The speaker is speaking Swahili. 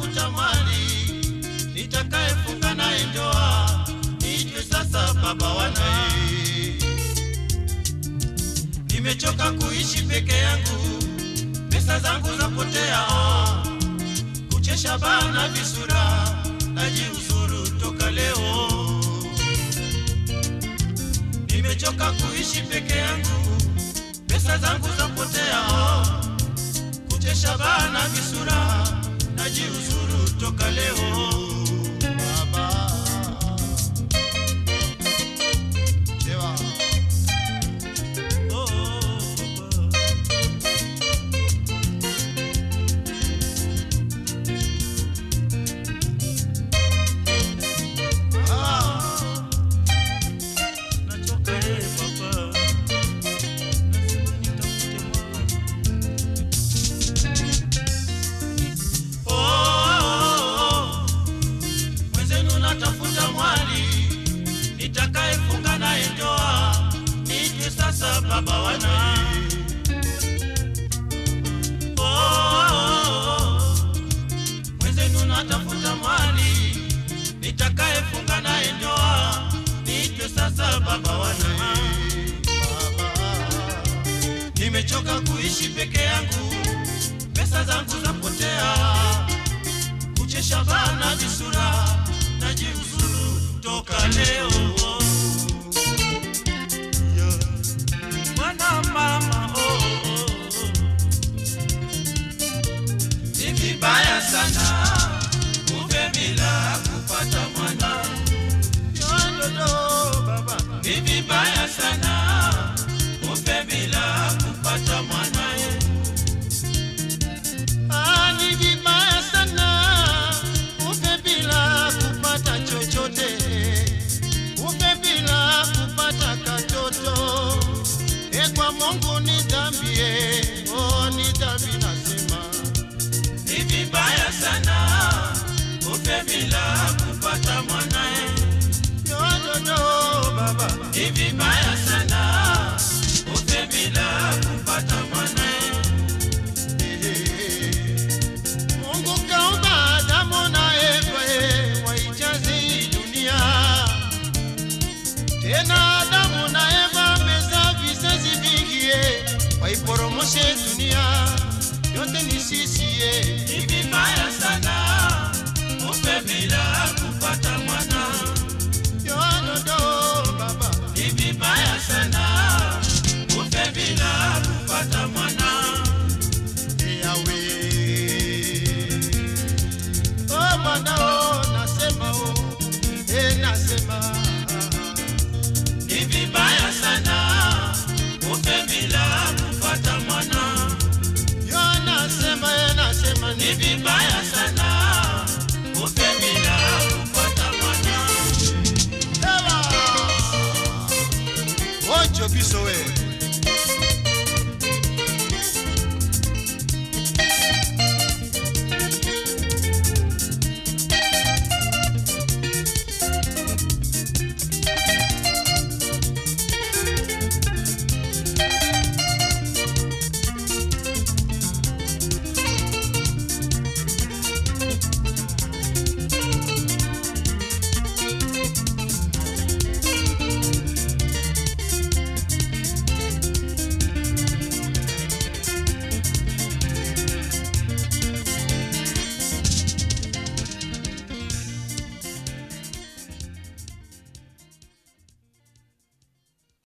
natafuta mali nitakayefunga naye ndoa, niitwe sasa baba wanaye. Nimechoka kuishi peke yangu, pesa zangu zapotea, oh. kuchesha bana visura, najiuzuru toka leo. Nimechoka kuishi peke yangu, pesa zangu zapotea, oh. kuchesha bana visura, najiuzuru toka leo. Baba. Chewa. Oh, oh, oh. Ah, nachoka eh, baba. Lazima nitafute mwana. Oh, oh, oh. Mwenzenu natafuta mwali nitakayefunga naye ndoa, niitwe sasa baba wanaye. Oh, oh, oh. Mwenzenu natafuta mwali nitakayefunga naye ndoa, niitwe sasa baba wanaye. Nimechoka kuishi peke yangu, pesa zangu zapotea, kuchesha bana visura, najiuzuru toka leo. Yeah. Mwana mama, oh, oh, oh. Ni vibaya sana ufe bila kupata mwana. Yododo, baba. Ni vibaya sana ufe bila kupata mwana. Ah, ni vibaya sana ufe bila kupata chochote, ufe bila kupata katoto. E, kwa Mungu ni dhambi, eh, oh, ni dhambi nasema ni vibaya sana ufe bila kupata mwanae. Yododo baba, ni vibaya sana ufe bila kupata mwanae. Mungu kaumba Adamu na Eva eh, waijaze hii dunia. Tena Adamu na Eva wamezaa vizazi vingi eh, waiporomoshe dunia yote ni sisi eh. Ni